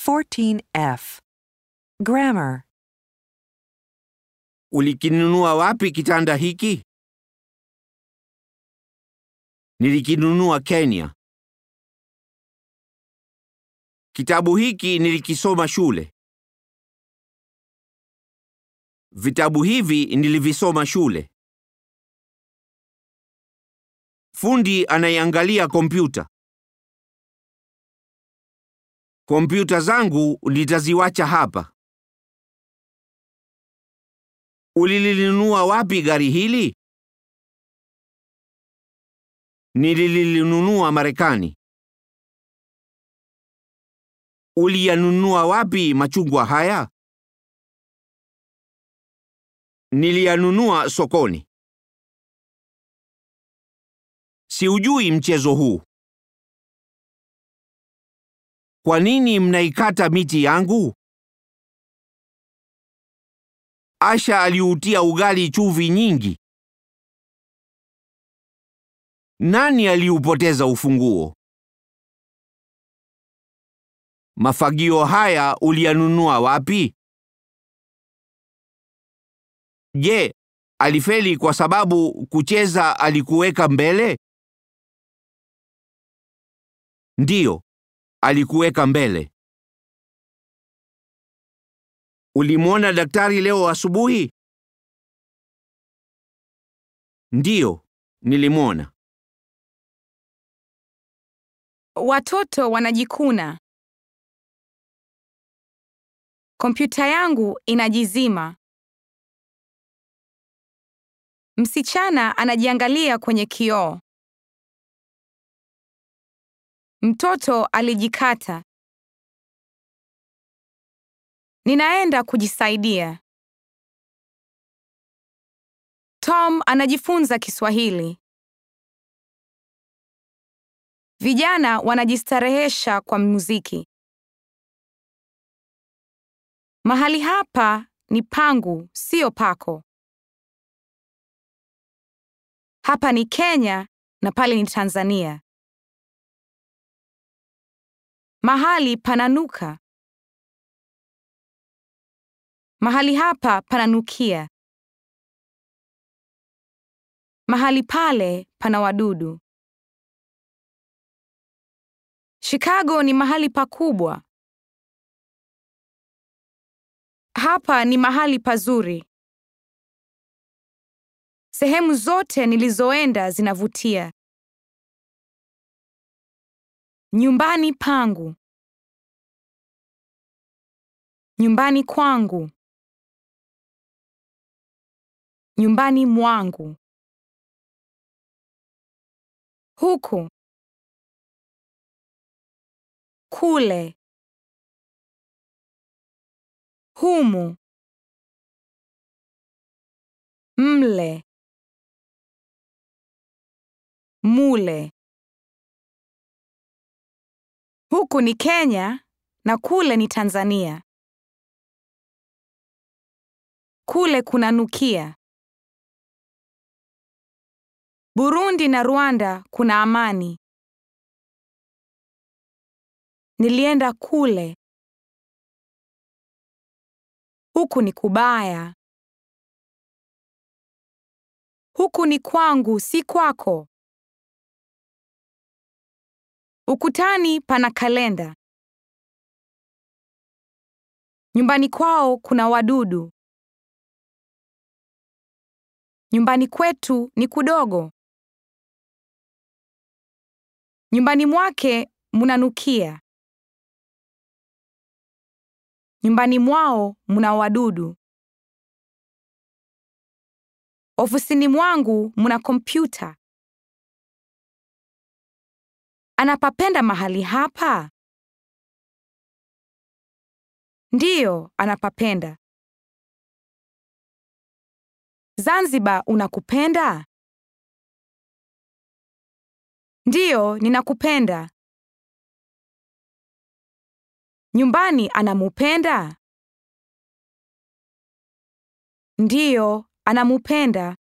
14F. Grammar. Ulikinunua wapi kitanda hiki? Nilikinunua Kenya. Kitabu hiki nilikisoma shule. Vitabu hivi nilivisoma shule. Fundi anaiangalia kompyuta. Kompyuta zangu nitaziwacha hapa. Ulilinunua wapi gari hili? Nililinunua Marekani. Uliyanunua wapi machungwa haya? Niliyanunua sokoni. Siujui mchezo huu. Kwa nini mnaikata miti yangu? Asha aliutia ugali chumvi nyingi. Nani aliupoteza ufunguo? Mafagio haya uliyanunua wapi? Je, alifeli kwa sababu kucheza alikuweka mbele? Ndiyo, alikuweka mbele. Ulimwona daktari leo asubuhi? Ndiyo, nilimwona. Watoto wanajikuna. Kompyuta yangu inajizima. Msichana anajiangalia kwenye kioo. Mtoto alijikata. Ninaenda kujisaidia. Tom anajifunza Kiswahili. Vijana wanajistarehesha kwa muziki. Mahali hapa ni pangu, sio pako. Hapa ni Kenya na pale ni Tanzania. Mahali pananuka. Mahali hapa pananukia. Mahali pale pana wadudu. Chicago ni mahali pakubwa. Hapa ni mahali pazuri. Sehemu zote nilizoenda zinavutia. Nyumbani pangu. Nyumbani kwangu. Nyumbani mwangu. Huku. Kule. Humu. Mle. Mule. Huku ni Kenya na kule ni Tanzania. Kule kunanukia. Burundi na Rwanda kuna amani. Nilienda kule. Huku ni kubaya. Huku ni kwangu, si kwako. Ukutani pana kalenda. Nyumbani kwao kuna wadudu. Nyumbani kwetu ni kudogo. Nyumbani mwake munanukia. Nyumbani mwao muna wadudu. Ofisini mwangu muna kompyuta. Anapapenda mahali hapa? Ndiyo, anapapenda. Zanzibar unakupenda? Ndiyo, ninakupenda. Nyumbani anamupenda? Ndiyo, anamupenda.